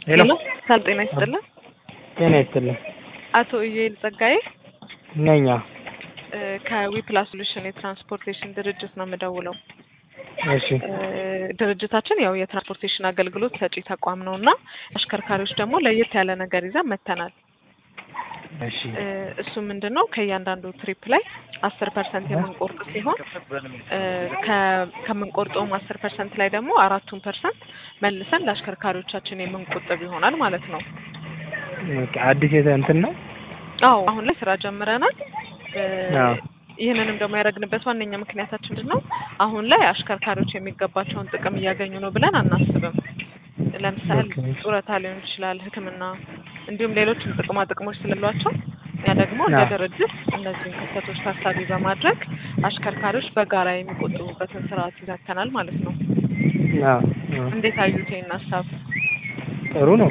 ሄሎ ሰላም ጤና ይስጥልን። ጤና ይስጥልን። አቶ ኢዩኤል ጸጋዬ ነኛ እ ከዊፕላስ ሶሉሽን የትራንስፖርቴሽን ድርጅት ነው የምደውለው። እሺ እ ድርጅታችን ያው የትራንስፖርቴሽን አገልግሎት ሰጪ ተቋም ነው እና አሽከርካሪዎች ደግሞ ለየት ያለ ነገር ይዘን መጥተናል። እሺ እ እሱ ምንድን ነው ከእያንዳንዱ ትሪፕ ላይ አስር ፐርሰንት የምንቆርጥ ሲሆን እ ከ- ከምንቆርጠውም አስር ፐርሰንት ላይ ደግሞ አራቱን ፐርሰንት መልሰን ለአሽከርካሪዎቻችን የምንቆጥብ ይሆናል ማለት ነው። ኦኬ፣ አዲስ የተ እንትን ነው። አዎ አሁን ላይ ስራ ጀምረናል። እ አዎ። ይህንንም ደግሞ ያደረግንበት ዋነኛ ምክንያታችን ምንድን ነው? አሁን ላይ አሽከርካሪዎች የሚገባቸውን ጥቅም እያገኙ ነው ብለን አናስብም። ለምሳሌ ኦኬ። ጡረታ ሊሆን ይችላል፣ ሕክምና እንዲሁም ሌሎችም ጥቅማ ጥቅሞች ስላሏቸው እኛ ደግሞ እንደ አዎ። ድርጅት እነዚህን ክፍተቶች ታሳቢ በማድረግ አሽከርካሪዎች በጋራ የሚቆጥቡበትን ስርዓት ይዘተናል ማለት ነው። አዎ፣ አዎ። እንዴት አዩት ይህን ሀሳብ? ጥሩ ነው።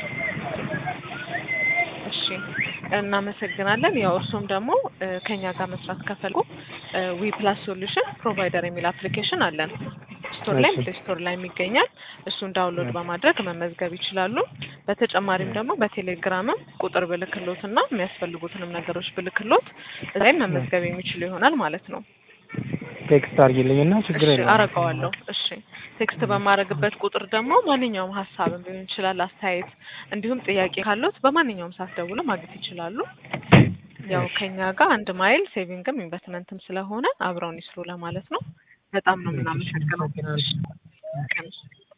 እሺ እናመሰግናለን። ያው እርሱም ደግሞ እ ከኛ ጋር መስራት ከፈልጉ ዊ ፕላስ ሶሉሽን ፕሮቫይደር የሚል አፕሊኬሽን አለን። ስቶር ላይ እሺ። ፕሌይ ስቶር ላይ የሚገኛል። እሱን ዳውንሎድ በማድረግ መመዝገብ ይችላሉ። በተጨማሪም ደግሞ በቴሌግራምም ቁጥር ብልክሎት እና የሚያስፈልጉትንም ነገሮች ብልክሎት እዛይም መመዝገብ የሚችሉ ይሆናል ማለት ነው። ቴክስት አድርጊልኝና ችግር እሺ የለም አረገዋለሁ። እሺ ቴክስት በማድረግበት ቁጥር ደግሞ ማንኛውም ሀሳብም ሊሆን ይችላል፣ አስተያየት እንዲሁም ጥያቄ ካሉት በማንኛውም ሰዓት ደውለው ማግኘት ይችላሉ። ያው ከኛ ጋር አንድ ማይል ሴቪንግም ኢንቨስትመንትም ስለሆነ አብረውን ይስሩ ለማለት ነው። በጣም ነው የምናመሰግነው። እሺ ቀን